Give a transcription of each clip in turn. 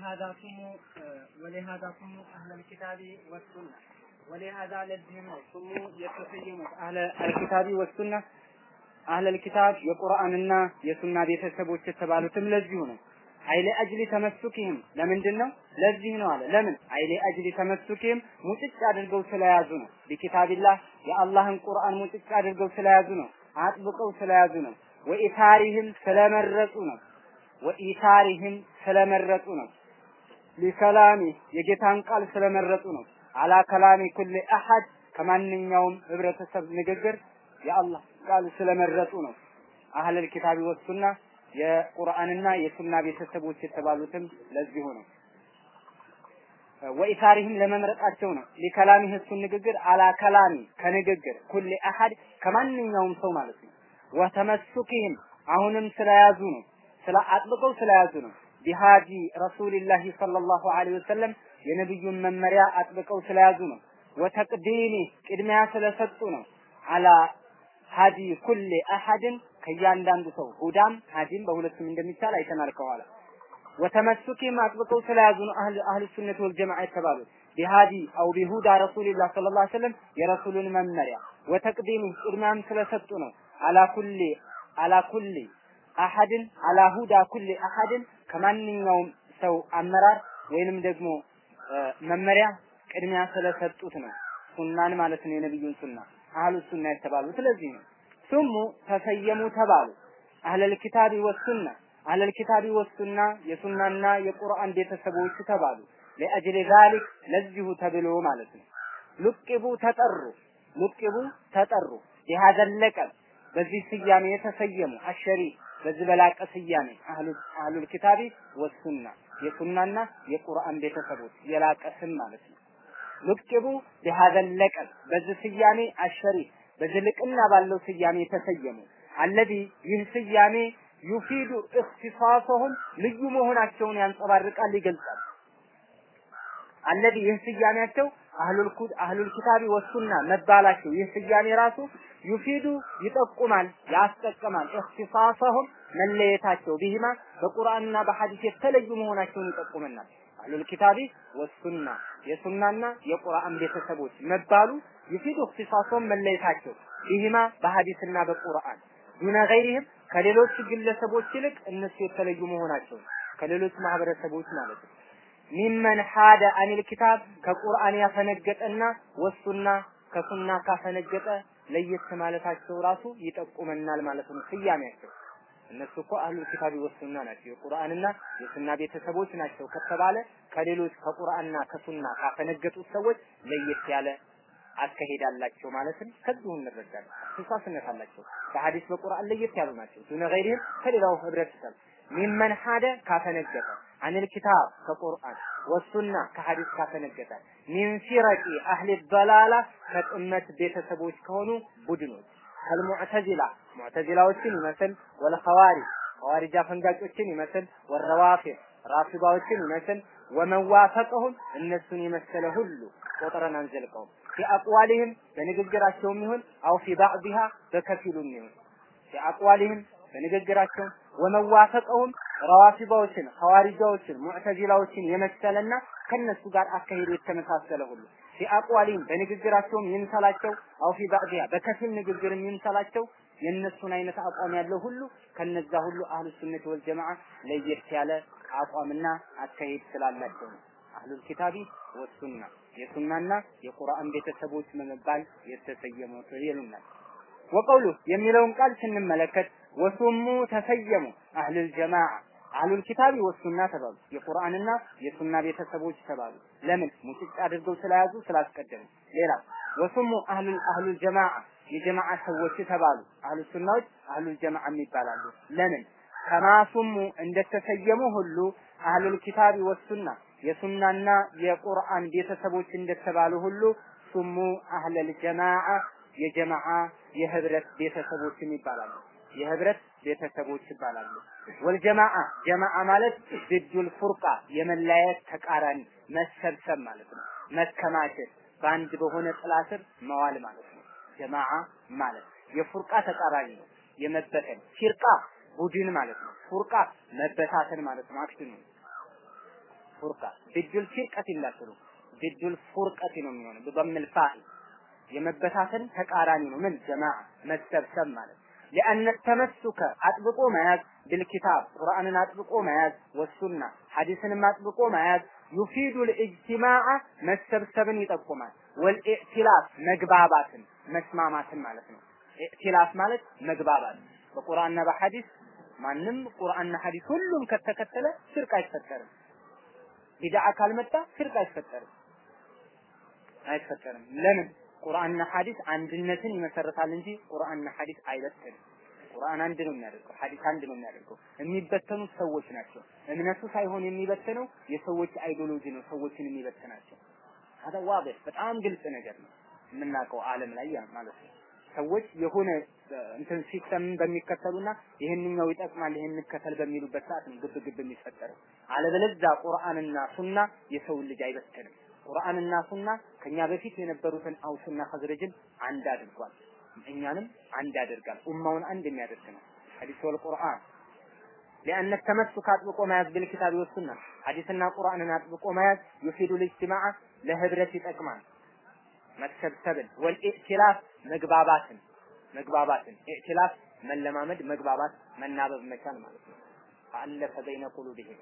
ولهذا سموا ولهذا سموا أهل الكتاب والسنة ولهذا ለዚህም ነው ስሙ የተሰየሙት አህለ አልኪታቢ ወሱና አህለ ልኪታብ የቁርአንና የሱና ቤተሰቦች የተባሉትም ለዚሁ ነው። አይለ አጅሊ ተመሱኪህም ለምንድን ነው? ለዚህ ነው አለ። ለምን? አይለ አጅሊ ተመሱኪህም ሙጭጭ አድርገው ስለያዙ ነው። ቢኪታቢላህ የአላህን ቁርአን ሙጭጭ አድርገው ስለያዙ ነው። አጥብቀው ስለያዙ ነው። ወኢታሪህም ስለመረጡ ነው። ወኢታሪህም ስለመረጡ ነው። ሊከላሚ የጌታን ቃል ስለመረጡ ነው። አላ ከላሚ ኩል አሐድ ከማንኛውም ህብረተሰብ ንግግር የአላህ ቃል ስለመረጡ ነው። አህለል ኪታቢ ወሱና የቁርአንና የሱና ቤተሰቦች የተባሉትም ለዚሁ ነው። ወኢሳሪህም ለመምረጣቸው ነው። ሊከላሚህ እሱን ንግግር አላ ከላሚ ከንግግር ኩል አሐድ ከማንኛውም ሰው ማለት ነው። ወተመሱኪህም አሁንም ስለያዙ ነው። ስለ አጥብቀው ስለያዙ ነው። ቢሃዲ ረሱልላህ ሰለላሁ ዐለይሂ ወሰለም የነብዩን መመሪያ አጥብቀው ስለያዙ ነው። ወተቅዲሚ ቅድሚያ ስለሰጡ ነው። አላ ሀዲ ኩል አሐድን ከእያንዳንዱ ሰው ሁዳም ሀዲም በሁለቱም እንደሚቻል አይተናል ከኋላ ወተመሱኪም አጥብቀው ስለያዙ ነው አህል አህል ሱነት ወል ጀማዓ የተባሉት ቢሃዲ አው ቢሁዳ ረሱልላህ ሰለላሁ ዐለይሂ ወሰለም የረሱሉን መመሪያ ወተቅዲሚ ቅድሚያም ስለሰጡ ነው። አላ ኩሊ አላ ኩሊ አሐድን አላ ሁዳ ኩሊ አሐድን ከማንኛውም ሰው አመራር ወይንም ደግሞ መመሪያ ቅድሚያ ስለሰጡት ነው። ሱናን ማለት ነው የነብዩን ሱና አህሉ ሱና የተባሉ ስለዚህ ነው። ሱሙ ተሰየሙ ተባሉ። አህለል ኪታቢ ወሱና አህለል ኪታቢ ወሱና የሱናና የቁርአን ቤተሰቦች ተባሉ። ለአጅሊ ዛሊክ ለዚሁ ተብሎ ማለት ነው። ሉቅቡ ተጠሩ ሉቅቡ ተጠሩ የሀዘን ለቀብ በዚህ ስያሜ የተሰየሙ አሸሪ በዚህ በላቀ ስያሜ አህሉ አህሉል ኪታቢ ወሱና የሱናና የቁርአን ቤተሰቦች የላቀ ስም ማለት ነው። ሉቅቡ ቢሀዘን ለቀብ በዚህ ስያሜ አሸሪ በዚህ ልቅና ባለው ስያሜ የተሰየሙ አለዚ ይህ ስያሜ ዩፊዱ እክትሳሰሁም ልዩ መሆናቸውን ያንጸባርቃል ይገልጻል። አለዚ ይህ ስያሜያቸው አህሉል ኩድ አህሉል ኪታቢ ወሱና መባላቸው ይህ ስያሜ ራሱ ዩፊዱ ይጠቁማል፣ ያስጠቅማል። እክትሳሰሁም መለየታቸው ቢሂማ በቁርአንና በሐዲስ የተለዩ መሆናቸውን ይጠቁመናል። አህሉል ኪታቢ ወሱና የሱናና የቁርአን ቤተሰቦች መባሉ ይፊዱ እክትሳሰሁም መለየታቸው ቢሂማ በሐዲስና በቁርአን ዱነ ገይሪህም ከሌሎች ግለሰቦች ይልቅ እነሱ የተለዩ መሆናቸው ከሌሎች ማህበረሰቦች ማለት ነው። ሚመን ሐደ አኒል ኪታብ ከቁርአን ያፈነገጠና ወሱና ከሱና ካፈነገጠ ለየት ማለታቸው ራሱ ይጠቁመናል ማለት ነው። ስያሜያቸው እነሱ እኮ አህሉል ኪታቢ ወሱና ናቸው፣ የቁርአንና የሱና ቤተሰቦች ናቸው ከተባለ ከሌሎች ከቁርአንና ከሱና ካፈነገጡት ሰዎች ለየት ያለ አካሄድ አላቸው ማለትም ከዚሁ እንረዳለን። ተሳስነት አላቸው። በሐዲስ በቁርአን ለየት ያሉ ናቸው። ዱነ ገይሪህም ከሌላው ህብረተሰብ ሚመን ሐደ ካፈነገጠ አኒል ኪታብ ከቁርአን ወሱና ከሐዲስ ካፈነገጠ ሚን ፊረቂ አህሊ ደላላ ከጥመት ቤተሰቦች ከሆኑ ቡድኖች ከልሙዕተዚላ ሙዕተዚላዎችን ይመስል ወልኸዋሪጅ ኸዋሪጅ አፈንጋጮችን ይመስል ወረዋፊድ ራፊባዎችን ይመስል ወመዋፈቀሁም እነሱን የመሰለ ሁሉ ቆጥረን አንዘልቀውም ፊ አቅዋሊህም በንግግራቸውም ይሁን አው ፊ ባዕዲሃ በከፊሉም ይሁን ፊ አቅዋሊህም በንግግራቸው ወመዋፈቀውም ረዋፊባዎችን ሐዋሪጃዎችን ሙዕተዚላዎችን የመሰለና ከነሱ ጋር አካሄዱ የተመሳሰለ ሁሉ ፊ አቅዋሊህም በንግግራቸውም ይምሰላቸው አው ፊ ባዕዲሃ በከፊል ንግግርም ይምሰላቸው የእነሱን አይነት አቋም ያለው ሁሉ ከነዛ ሁሉ አህሉ ሱነት ወል ጀማዓ ለየት ያለ አቋምና አካሄድ ስላላቸው ነው። አህሉል ኪታቢ ወሱና የሱናና የቁርአን ቤተሰቦች በመባል የተሰየሙት ይሉናል። ወቀውሉ የሚለውን ቃል ስንመለከት ወሱሙ ተሰየሙ አህሉል ጀማዓ አህሉል ኪታቢ ወሱና ተባሉ። የቁርአንና የሱና ቤተሰቦች ተባሉ። ለምን? ሙጭጭ አድርገው ስለያዙ ስላስቀደሙ። ሌላ ወሱሙ አህሉል አህሉል ጀማዓ የጀማዓ ሰዎች ተባሉ። አህሉ ሱናዎች አህሉል ጀማዓ ይባላሉ። ለምን? ከማሱሙ እንደተሰየሙ ሁሉ አህሉል ኪታቢ ወሱና የሱናና የቁርአን ቤተሰቦች እንደተባሉ ሁሉ ሱሙ አህለል ጀማዓ የጀማዓ የህብረት ቤተሰቦችም ይባላሉ። የህብረት ቤተሰቦች ይባላሉ። ወልጀማዓ ጀማዓ ማለት ድዱል ፉርቃ የመለያየት ተቃራኒ መሰብሰብ ማለት ነው። መከማቸት በአንድ በሆነ ጥላ ስር መዋል ማለት ነው። ጀማዓ ማለት የፉርቃ ተቃራኒ ነው። የመበተን ፊርቃ ቡድን ማለት ነው። ፉርቃ መበታተን ማለት ነው። አክሽኑ ፉርቃ ቢዱል ፊርቀት ይላሉ ቢዱል ፉርቀት ነው የሚሆነው በضم الفاعل የመበታተን ተቃራኒ ነው ምን ጀማዓ መሰብሰብ ማለት لأن التمسك አጥብቆ መያዝ بالكتاب ቁርአንን አጥብቆ መያዝ ወሱና ሐዲስንም አጥብቆ መያዝ ዩፊዱ الاجتماع መሰብሰብን ይጠቁማል ወልኢእቲላፍ መግባባትን መስማማትን ማለት ነው ኢእቲላፍ ማለት መግባባት በቁርአንና በሐዲስ ማንም ቁርአንና ሐዲስ ሁሉም ከተከተለ ሽርክ አይፈጠርም ቢድዓ ካልመጣ ሽርክ አይፈጠርም አይፈጠርም ለምን ቁርአንና ሐዲስ አንድነትን ይመሰርታል እንጂ ቁርአንና ሐዲስ አይበትንም ቁርአን አንድ ነው የሚያደርገው ሐዲስ አንድ ነው የሚያደርገው የሚበተኑት ሰዎች ናቸው እምነቱ ሳይሆን የሚበተነው የሰዎች አይዲዮሎጂ ነው ሰዎችን የሚበትናቸው هذا واضح በጣም ግልጽ ነገር ነው የምናውቀው ዓለም ላይ ያ ማለት ነው ሰዎች የሆነ እንትን ሲስተም በሚከተሉና ይህንኛው ይጠቅማል ይህን እንከተል በሚሉበት ሰዓት ነው ግብ ግብ የሚፈጠረው አለበለዚያ ቁርአንና ሱና የሰው ልጅ አይበትንም ቁርአንና ሱና ከኛ በፊት የነበሩትን አውስና ኸዝረጅን አንድ አድርጓል እኛንም አንድ ያደርጋል ኡማውን አንድ የሚያደርግ ነው ሐዲስ ወል ቁርአን لأن التمسك አጥብቆ መያዝ بالكتاب والسنة ሐዲስና ቁርአንን አጥብቆ መያዝ يفيد الاجتماع ለህብረት ይጠቅማል መሰብሰብን ወልኢእቲላፍ መግባባትን መግባባትን ኢእቲላፍ መለማመድ መግባባት መናበብ መቻል ማለት ነው አለፈ በይነ ቁሉብህም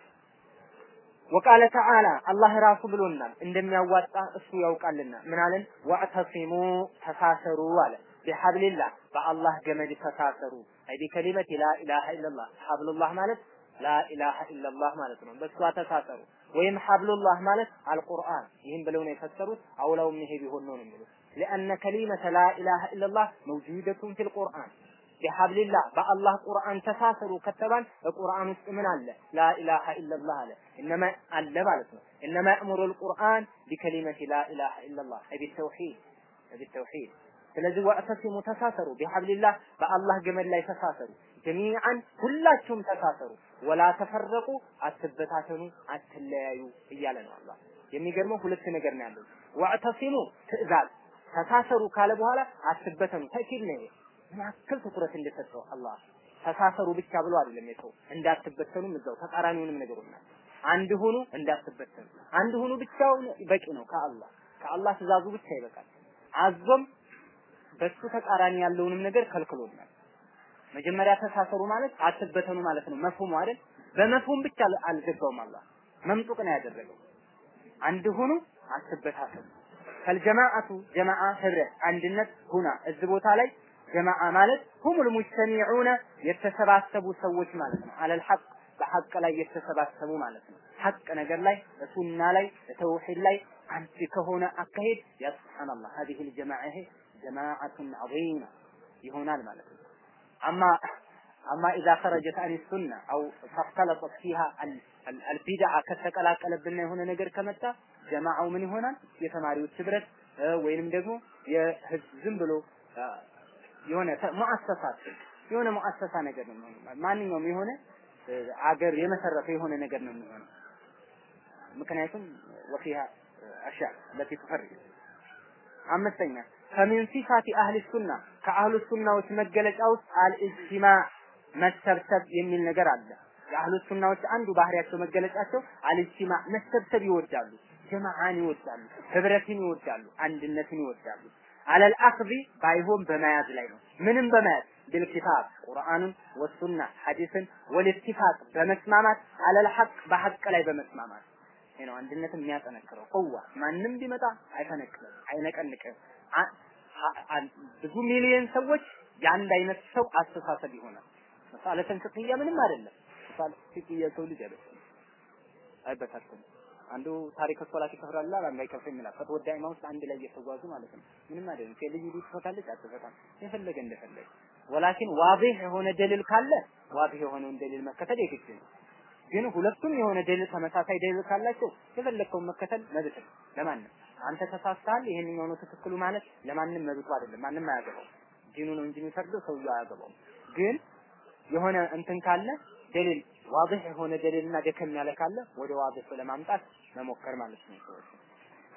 ወቃለ ተዓላ አላህ ራሱ ብሎናል እንደሚያዋጣ እሱ ያውቃልና ምን አለን ወዕተሲሙ ተሳሰሩ አለ ቢሐብሊላህ በአላህ ገመድ ተሳሰሩ አይ ቢከሊመት ላ ኢላሃ ኢላላህ ሐብሉላህ ማለት ላ ኢላሃ ኢላላህ ማለት ነው በእሷ ተሳሰሩ ወይም ሐብሉላህ ማለት አልቁርአን ይህን ብለው ነው የፈሰሩት አውላውም ይሄ ቢሆን ነው የሚሉት لأن كلمة لا إله إلا الله موجودة في القرآن ቢሐብሊላህ በአላህ ቁርአን ተሳሰሩ ከተባል በቁርአን ውስጥ ምን አለ ላ ኢላሃ ኢላላህ አለ እነማ አለ ማለት ነው እነማ ያእሙሩ አልቁርአን ቢከሊመቲ ላ ኢላሃ ኢላላህ አይ ቢተውሂድ ቢተውሂድ ስለዚህ ወዕተሲሙ ተሳሰሩ ቢሐብሊላህ በአላህ ገመድ ላይ ተሳሰሩ ጀሚዓን ሁላችሁም ተሳሰሩ ወላ ተፈረቁ አትበታተኑ አትለያዩ እያለ ነው አላህ የሚገርመው ሁለት ነገር ነው ያለው ወዕተሲሙ ትእዛዝ ተሳሰሩ ካለ በኋላ አትበተኑ ተኪል ነው ምን ያክል ትኩረት እንደሰጠው አላህ ተሳሰሩ ብቻ ብሎ አይደለም የተው እንዳትበተኑም እዛው ተቃራኒውንም ነገሩናል አንድ ሁኑ እንዳትበተኑ አንድ ሁኑ ብቻውን በቂ ነው ከአላህ ከአላህ ትእዛዙ ብቻ ይበቃል አዞም በሱ ተቃራኒ ያለውንም ነገር ከልክሎናል መጀመሪያ ተሳሰሩ ማለት አትበተኑ ማለት ነው መፍሁሙ አይደል በመፍሁም ብቻ አልገባውም አላህ መምጡቅ ነው ያደረገው አንድ ሁኑ አትበታተኑ ከልጀማዓቱ ጀማዓ ህብረት አንድነት ሁና እዚህ ቦታ ላይ ጀማዓ ማለት ሁሙል ሙጅተሚዑነ የተሰባሰቡ ሰዎች ማለት ነው አለል ሐቅ በሐቅ ላይ የተሰባሰቡ ማለት ነው ሐቅ ነገር ላይ ሱና ላይ ተውሂድ ላይ አንድ ከሆነ አካሄድ ያ ሱብሃንአላህ هذه الجماعه ይሄ جماعه عظيمه ይሆናል ማለት ነው አማ አማ اذا خرجت عن السنه او فاختلطت فيها البدع ከተቀላቀለብና የሆነ ነገር ከመጣ ጀማዓው ምን ይሆናል የተማሪዎች ህብረት ወይንም ደግሞ የህዝብ ዝም ብሎ የሆነ ሙአሰሳት የሆነ ሙአሰሳ ነገር ነው ማንኛውም የሆነ አገር የመሰረተ የሆነ ነገር ነው የሚሆነው ምክንያቱም ወፊሃ አሻ ለቲ ትፈርቅ አምስተኛ ከሚን ሲፋቲ አህሊ ሱና ከአህሉ ሱናዎች መገለጫ ውስጥ አልኢጅቲማዕ መሰብሰብ የሚል ነገር አለ የአህሉ ሱናዎች አንዱ ባህሪያቸው መገለጫቸው አልኢጅቲማዕ መሰብሰብ ይወዳሉ ጀማዓን ይወዳሉ ህብረትን ይወዳሉ አንድነትን ይወዳሉ አለል አኽዚ ባይሆን በመያዝ ላይ ነው ምንም በመያዝ بالكتاب ቁርአንን ወሱና ሐዲስን ወልኢትፋቅ በመስማማት አለል ሐቅ በሐቅ ላይ በመስማማት ይሄ ነው አንድነትን የሚያጠነክረው ቁዋ ማንም ቢመጣ አይፈነቅልም አይነቀንቅም ብዙ ሚሊዮን ሰዎች የአንድ አይነት ሰው አስተሳሰብ ይሆናል መሳለተን ፍቅያ ምንም አይደለም መሳለ ፍቅያ ሰው ልጅ አይደለም አይበታተንም አንዱ ታሪክ ሶላት ይከፍራል አንዱ አይከፍርም ይላል ፈትወ ዳኢማ ውስጥ አንድ ላይ እየተጓዙ ማለት ነው ምንም አይደለም ከልጅ ልጅ ትፈታለች አትፈታም የፈለገ እንደፈለገ ወላኪን ዋዲህ የሆነ ደሊል ካለ ዋዲህ የሆነውን ደሊል መከተል የግድ ነው ግን ሁለቱም የሆነ ደሊል ተመሳሳይ ደሊል ካላቸው የፈለግከውን መከተል መብት ነው ለማንም አንተ ተሳስተሃል ይሄንኛው ነው ትክክሉ ማለት ለማንም መብቱ አይደለም ማንም አያገባው ዲኑ ነው እንጂ የሚፈርደው ሰውየው አያገባው ግን የሆነ እንትን ካለ ደሊል ዋضح የሆነ ደሊልና ደከም ያለ ካለ ወደ ዋضح ለማምጣት መሞከር ማለት ነው ሰዎች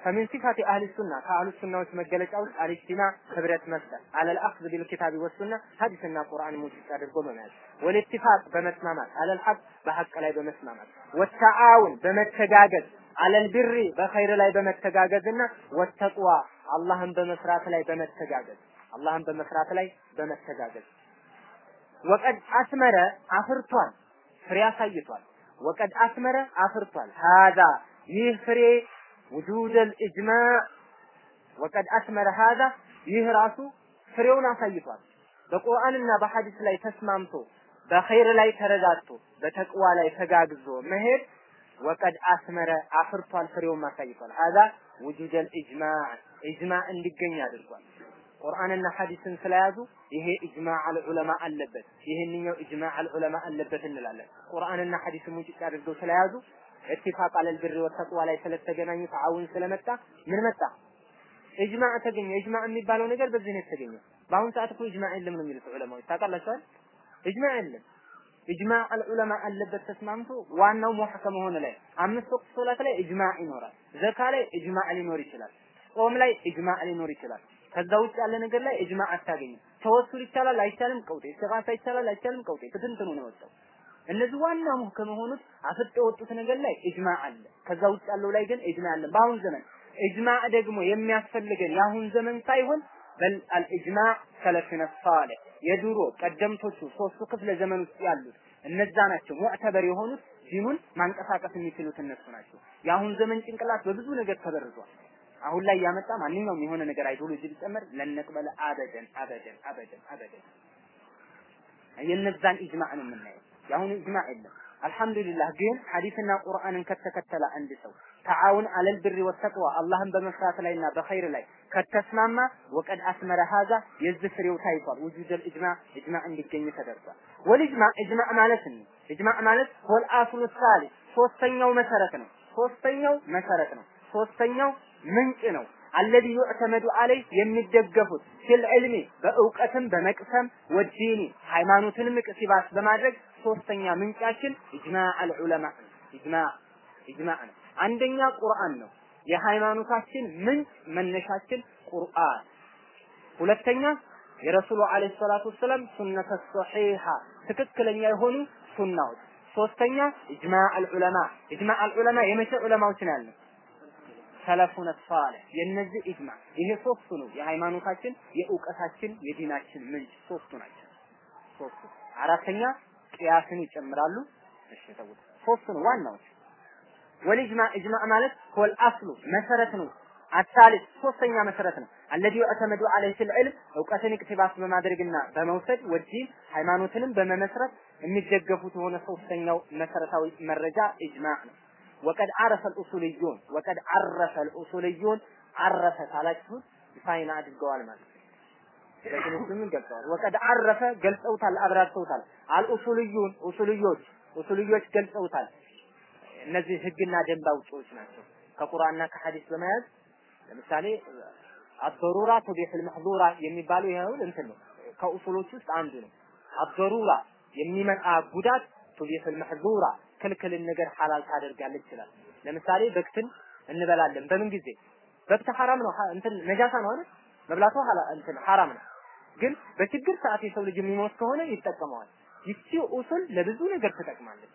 فمن صفات أهل السنة كأهل السنة وتمجلة الاجتماع خبرة مسألة على الأخذ بالكتاب والسنة حديثنا قرآن موجود አድርጎ በመያዝ والاتفاق በመስማማት على الحق በሐቅ ላይ በመስማማት والتعاون በመተጋገዝ على البر በኸይር ላይ በመተጋገዝና والتقوى አላህን በመስራት ላይ በመተጋገዝ አላህን በመስራት ላይ በመተጋገዝ ወቀድ አስመረ አፍርቷል ፍሬ አሳይቷል ወቀድ አስመረ አፍርቷል ሀዛ ይህ ፍሬ ውጁድ الإجماع ወቀድ አስመረ ሀዛ ይህ ራሱ ፍሬውን አሳይቷል በቁርአንና በሐዲስ ላይ ተስማምቶ በኸይር ላይ ተረዳድቶ በተቅዋ ላይ ተጋግዞ መሄድ ወቀድ አስመረ አፍርቷል ፍሬውን አሳይቷል ሀዛ ውጁድ الإجماع ኢጅማዕ እንዲገኝ አድርጓል ቁርአንና ሐዲስን ስለያዙ ይሄ ኢጅማዕ አልዑለማ አለበት ይሄንኛው ኢጅማዕ አልዑለማ አለበት እንላለን ቁርአንና ሐዲስን ሙጭጭ አድርገው ስለያዙ ኢትፋቅ አለል ብር ወተቅዋ ላይ ስለተገናኙ ተዓውን ስለመጣ ምን መጣ ኢጅማዕ ተገኘ ኢጅማዕ የሚባለው ነገር በዚህ ነው የተገኘው በአሁን ሰዓት እኮ ኢጅማዕ የለም ነው የሚሉት ዑለማዎች ታውቃላችኋል ኢጅማዕ የለም ኢጅማዕ አልዑለማ አለበት ተስማምቶ ዋናው ሙሐከም ሆነ ላይ አምስት ወቅት ሶላት ላይ ኢጅማዕ ይኖራል ዘካ ላይ ኢጅማዕ ሊኖር ይችላል ጾም ላይ ኢጅማዕ ሊኖር ይችላል ከዛ ውጭ ያለ ነገር ላይ ኢጅማዕ አታገኝም ተወሱል ይቻላል አይቻልም ቀውጤ ኢስቲጋሳ ይቻላል አይቻልም ቀውጤ ትንትኑ ነው የወጣው እነዚህ ዋና ሙህከም የሆኑት አፍጥ የወጡት ነገር ላይ ኢጅማዕ አለ ከዛ ውጭ ያለው ላይ ግን ኢጅማዕ አለ በአሁን ዘመን ኢጅማዕ ደግሞ የሚያስፈልገን የአሁን ዘመን ሳይሆን በል አልኢጅማዕ ሰለፍነ ሷሊህ የድሮ ቀደምቶቹ ሶስቱ ክፍለ ዘመን ውስጥ ያሉት እነዛ ናቸው ሙዕተበር የሆኑት ዲኑን ማንቀሳቀስ የሚችሉት እነሱ ናቸው። የአሁን ዘመን ጭንቅላት በብዙ ነገር ተበርዟል። አሁን ላይ ያመጣ ማንኛውም የሆነ ነገር አይዲዮሎጂ ቢጨመር ለነቅበለ አበደን አበደን አበደን አበደን የነዛን ኢጅማዕ ነው የምናየው። የአሁኑ ኢጅማዕ የለም። አልሐምዱሊላህ ግን ሐዲስና ቁርአንን ከተከተለ አንድ ሰው ተዓውን አለል ብሪ ወተቅዋ አላህን በመፍራት ላይና በኸይር ላይ ከተስማማ ወቀድ አስመረ ሀዛ የዚህ ፍሬው ታይቷል። ውጁደል ኢጅማዕ ኢጅማዕ እንዲገኝ ተደርጓል። ወልኢጅማዕ ኢጅማዕ ማለት ነው። ኢጅማዕ ማለት ሆል አስሉ ሳሊ ሶስተኛው መሰረት ነው። ሶስተኛው መሰረት ነው። ሶስተኛው ምንጭ ነው። አለዚ ዩዕተመዱ አለይ የሚደገፉት ፊል ዕልሚ በእውቀትም በመቅሰም ወዲኒ ሃይማኖትንም ቅሲባስ በማድረግ ሶስተኛ ምንጫችን ኢጅማዕ አልዑለማ ኢጅማዕ ኢጅማዕ ነው። አንደኛ ቁርአን ነው። የሃይማኖታችን ምንጭ መነሻችን ቁርአን። ሁለተኛ የረሱሉ አለይሂ ሰላቱ ወሰላም ሱነተ ሶሒሃ ትክክለኛ የሆኑ ሱናዎች። ሶስተኛ ኢጅማዕ አልዑለማ ኢጅማዕ አልዑለማ የመቼ ዑለማዎች ነው ያልነው? ሰለፉነ ሷሊህ የነዚህ ኢጅማዕ ይሄ ሶስቱ ነው የሃይማኖታችን የእውቀታችን የዲናችን ምንጭ ሶስቱ ናቸው። ሶስቱ አራተኛ ቅያስን ይጨምራሉ። እሺ ተውት። ሶስቱ ነው ዋናዎች። ወልኢጅማዕ ኢጅማዕ ማለት ሆል አስሉ መሰረት ነው። አሳሊስ ሶስተኛ መሰረት ነው። አለዚ ዩዕተመዱ ዐለይሂ ፊል ዒልም እውቀትን ኢቅቲባስ በማድረግና በመውሰድ ወዲን ሃይማኖትንም በመመስረት የሚደገፉት የሆነ ሶስተኛው መሰረታዊ መረጃ ኢጅማዕ ነው። ወቀድ አረፈ አልኡሱልዩን ወቀድ አረፈ አልኡሱልዩን አረፈ ካላችሁት ዲፋይን አድርገዋል ማለት ነው። በትንሹም ገልጸዋል። ወቀድ አረፈ ገልጸውታል፣ አብራርተውታል። አልኡሱልዩን ኡሱልዮች ኡሱልዮች ገልጸውታል። እነዚህ ህግና ደንብ አውጪዎች ናቸው። ከቁርአንና ከሐዲስ በመያዝ ለምሳሌ አበሩራ ቱቢሑል መሕዙራ የሚባለው ይሄው እንትን ነው። ከኡሱሎች ውስጥ አንዱ ነው። አበሩራ የሚመጣ ጉዳት ቱቢሑል መሕዙራ ክልክልን ነገር ሐላል ታደርጋለች ይችላል። ለምሳሌ በክትን እንበላለን። በምን ጊዜ በክት ሐራም ነው እንትን ነጃሳ ነው አይደል? መብላቱ ሐላ እንትን ሐራም ነው። ግን በችግር ሰዓት የሰው ልጅ የሚሞት ከሆነ ይጠቀመዋል። ይቺ ኡሱል ለብዙ ነገር ትጠቅማለች።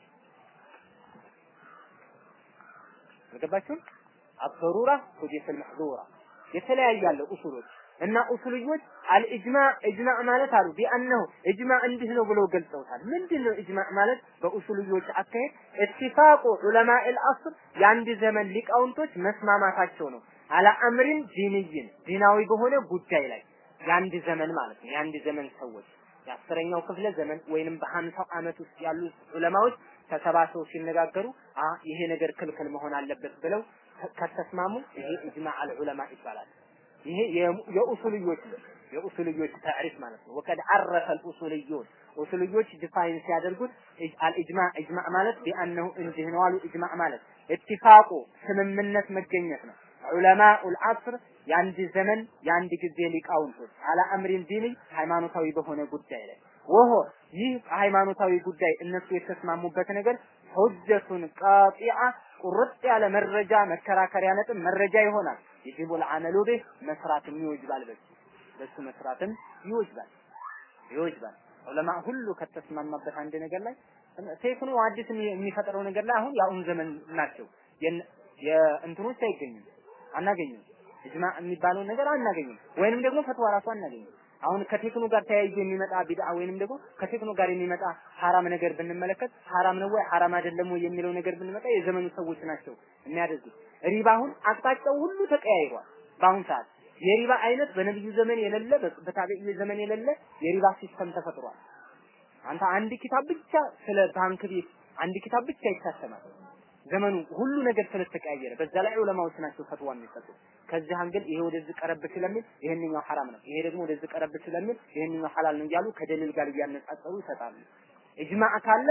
አልገባችሁም? አበሩራ ቱቢሑል መሕዙራ የተለያየ ያለው ኡሱሎች እና ኡሱልዮች አልኢጅማዕ ኢጅማዕ ማለት አሉ ቢአነሁ ኢጅማዕ እንዲህ ነው ብለው ገልጸውታል። ምንድን ነው ኢጅማዕ ማለት? በኡሱልዮች አካሄድ ኢትፋቁ ዑለማኢል ዐስር የአንድ ዘመን ሊቃውንቶች መስማማታቸው ነው። አላ አምሪን ዲንይን ዲናዊ በሆነ ጉዳይ ላይ የአንድ ዘመን ማለት ነው። የአንድ ዘመን ሰዎች የአስረኛው ክፍለ ዘመን ወይንም በሀምሳው ዓመት ውስጥ ያሉ ዑለማዎች ተሰባስበው ሲነጋገሩ አ ይሄ ነገር ክልክል መሆን አለበት ብለው ከተስማሙ ይሄ ኢጅማዕ አልዑለማ ይባላል። ይሄ የኡሱልዮች የኡሱልዮች ታሪፍ ማለት ነው። ወቀድ አረፈ አልኡሱልዮን ኡሱልዮች ዲፋይን ሲያደርጉት አልኢጅማዕ ኢጅማዕ ማለት ቢአነሁ እንዲህ ነው አሉ። ኢጅማዕ ማለት ኢትፋቁ ስምምነት መገኘት ነው። ዑለማኡል ዐስር የአንድ ዘመን የአንድ ጊዜ ሊቃውንቶች አላ አምሪን ዲኒ ሃይማኖታዊ በሆነ ጉዳይ ላይ ወሆ ይህ ሃይማኖታዊ ጉዳይ እነሱ የተስማሙበት ነገር ሁጀቱን ቃጢዓ ቁርጥ ያለ መረጃ መከራከሪያ ነጥብ መረጃ ይሆናል። የጅቡል አመሉ ቢህ መስራትም ይወጅባል። በሱ በሱ መስራትም ይወጅባል ይወጅባል። ዑለማ ሁሉ ከተስማማበት አንድ ነገር ላይ ቴክኖ አዲስ የሚፈጥረው ነገር ላይ አሁን የአሁን ዘመን ናቸው። የእንትኖች አይገኙም፣ አናገኝም። እጅማ የሚባለውን ነገር አናገኝም፣ ወይንም ደግሞ ፈትዋ ራሱ አናገኝም። አሁን ከቴክኖ ጋር ተያይዞ የሚመጣ ቢድዓ ወይንም ደግሞ ከቴክኖ ጋር የሚመጣ ሐራም ነገር ብንመለከት ሐራም ነው ወይ ሐራም አይደለም ወይ የሚለው ነገር ብንመጣ የዘመኑ ሰዎች ናቸው የሚያደርጉት። ሪባ አሁን አቅጣጫው ሁሉ ተቀያይሯል። በአሁን ሰዓት የሪባ አይነት በነብዩ ዘመን የሌለ በታቢዒ ዘመን የሌለ የሪባ ሲስተም ተፈጥሯል። አንተ አንድ ኪታብ ብቻ ስለ ባንክ ቤት አንድ ኪታብ ብቻ ይታተማል። ዘመኑ ሁሉ ነገር ስለተቀያየረ በዛ ላይ ዑለማዎች ናቸው ፈትዋ የሚሰጡ። ከዚህ አንግል ይሄ ወደዚህ ቀረብ ስለሚል ይሄንኛው ሐራም ነው፣ ይሄ ደግሞ ወደዚህ ቀረብ ስለሚል ይሄንኛው ሐላል ነው እያሉ ከደሊል ጋር እያነጻጸሩ ይሰጣሉ። ኢጅማዕ ካለ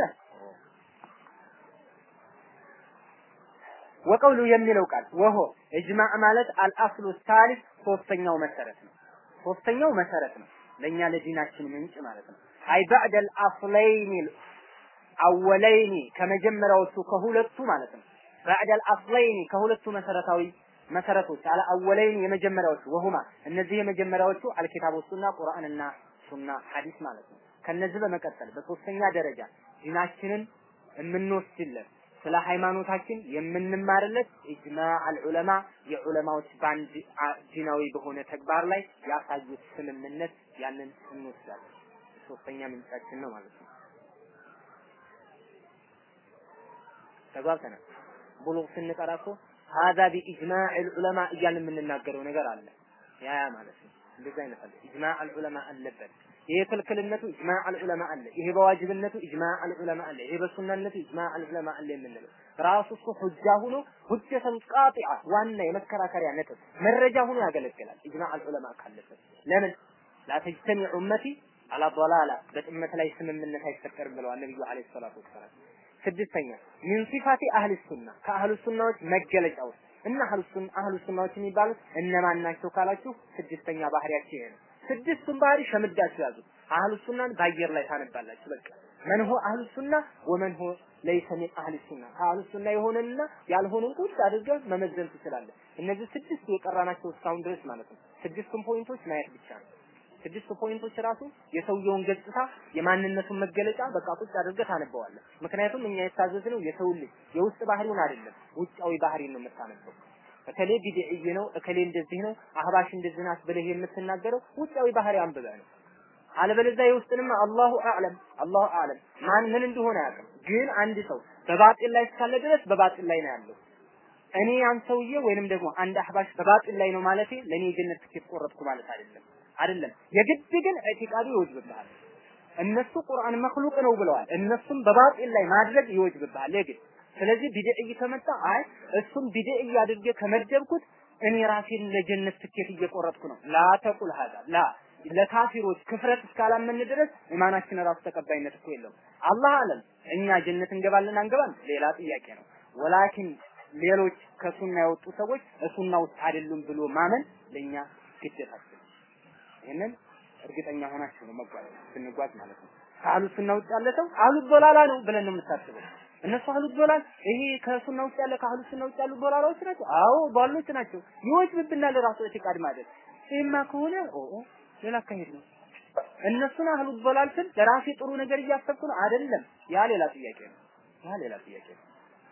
ወቀውሉ የሚለው ቃል ወሆ ኢጅማዕ ማለት አልአስሉ ሳሊስ ሶስተኛው መሰረት ነው። ሶስተኛው መሰረት ነው ለኛ ለዲናችን ምንጭ ማለት ነው። አይ ባዕደል አስለይኒ አወለይኒ ከመጀመሪያዎቹ ከሁለቱ ማለት ነው። ባዕደል አስለይኒ ከሁለቱ መሰረታዊ መሰረቶች አለ አወለይኒ የመጀመሪያዎቹ ወሁማ እነዚህ የመጀመሪያዎቹ አልኪታብ ወሱና ቁርአንና ሱና ሐዲስ ማለት ነው። ከነዚህ በመቀጠል በሶስተኛ ደረጃ ዲናችንን የምንወስድለት ስለ ሃይማኖታችን የምንማርለት ኢጅማዕ አልዑለማ የዑለማዎች በአንድ ዲናዊ በሆነ ተግባር ላይ ያሳዩት ስምምነት ያንን እንወስዳለን። ሶስተኛ ምንጫችን ነው ማለት ነው። ተግባብተናል። ቡሉግ ስንቀራ እኮ ሀዛ ቢኢጅማዕ አልዑለማ እያልን የምንናገረው ነገር አለ። ያ ያ ማለት ነው። እንደዛ አይነት አለ። ኢጅማዕ አልዑለማ አለበት። ይሄ ክልክልነቱ ኢጅማዕ አልዑለማ አለ። ይሄ በዋጅብነቱ ኢጅማዕ አልዑለማ አለ። ይሄ በሱናነቱ ኢጅማዕ አልዑለማ አለ የምንለው ራሱ እሱ ሁጃ ሆኖ ሁጀተን ቃጢዓ ዋና የመከራከሪያ ነጥብ መረጃ ሆኖ ያገለግላል። ኢጅማዕ አልዑለማ ካለበት ለምን ላተጅተሚዕ ኡመቲ አላ ضላላ በጥመት ላይ ስምምነት አይፈጠርም ብለዋል ነብዩ አለይሂ ሰላቱ ወሰላም። ስድስተኛ ሚን ሲፋቲ አህል ሱና ከአህሉ ሱናዎች መገለጫ ውስጥ እና አህሉ ሱና አህሉ ሱናዎች የሚባሉት እነማን ናቸው ካላችሁ ስድስተኛ ባህሪያቸው ይሄ ነው። ስድስቱን ባህሪ ሸምዳችሁ ያዙ። አህሉ ሱናን በአየር ላይ ታነባላችሁ። በቃ መን ሆ አህሉ ሱና ወመን ሆ ለይሰ ሚን አህሉ ሱና ከአህሉ ሱና የሆነና ያልሆነን ቁጭ አድርገህ መመዘን ትችላለህ። እነዚህ ስድስቱ የቀራናቸው እስካሁን ድረስ ማለት ነው። ስድስቱን ፖይንቶች ማየት ብቻ ነው። ስድስቱ ፖይንቶች ራሱ የሰውየውን ገጽታ የማንነቱን መገለጫ በቃ ቁጭ አድርገህ ታነበዋለህ። ምክንያቱም እኛ የታዘዝነው የሰው ልጅ የውስጥ ባህሪውን አይደለም፣ ውጫዊ ባህሪን ነው የምታነበው። እከሌ ቢድዕይ ነው፣ እከሌ እንደዚህ ነው፣ አህባሽ እንደዚህ ናት ብለህ የምትናገረው ውጫዊ ባህሪ አንብበህ ነው። አለበለዚያ የውስጥንማ አላሁ አዕለም አላሁ አዕለም ማን ምን እንደሆነ አያውቅም። ግን አንድ ሰው በባጢል ላይ እስካለ ድረስ በባጢል ላይ ነው ያለው። እኔ ያን ሰውዬ ወይንም ደግሞ አንድ አህባሽ በባጢል ላይ ነው ማለቴ ለእኔ የጀነት ትኬት ቆረጥኩ ማለት አይደለም አይደለም። የግድ ግን ኢዕቲቃዱ ይወጅብብሃል። እነሱ ቁርአን መክሉቅ ነው ብለዋል። እነሱም በባጢል ላይ ማድረግ ይወጅብብሃል የግድ ስለዚህ ቢድዕይ ከመጣ አይ እሱም ቢድዕይ አድርጌ ከመደብኩት እኔ ራሴን ለጀነት ትኬት እየቆረጥኩ ነው። ላ ተቁል ሀዛ ላ ለካፊሮች ክፍረት እስካላመን ድረስ ኢማናችን ራሱ ተቀባይነት እኮ የለውም። አላህ አለም እኛ ጀነት እንገባለን አንገባም ሌላ ጥያቄ ነው። ወላኪን ሌሎች ከሱና የወጡ ሰዎች እሱና ውስጥ አይደሉም ብሎ ማመን ለኛ ግዴታችን። ይህንን እርግጠኛ ሆናችሁ ነው መጓዝ ስንጓዝ ማለት ነው። ከአህሉ ሱና ውጭ ያለ ሰው አህሉ ዶላላ ነው ብለን ነው የምታስበው። እነሱ አህሉ ዶላል ይሄ ከሱና ውጭ ያለ ከአህሉ ሱና ውጭ ያሉ ዶላላዎች ናቸው። አዎ ዷሎች ናቸው። ይወጅብብናል ራሱ ኢዕቲቃድ ማለት ይሄማ ከሆነ ኦ ሌላ አካሄድ ነው። እነሱን አህሉ ዶላል ስል ለራሴ ጥሩ ነገር እያሰብኩ ነው አይደለም። ያ ሌላ ጥያቄ ነው። ያ ሌላ ጥያቄ ነው።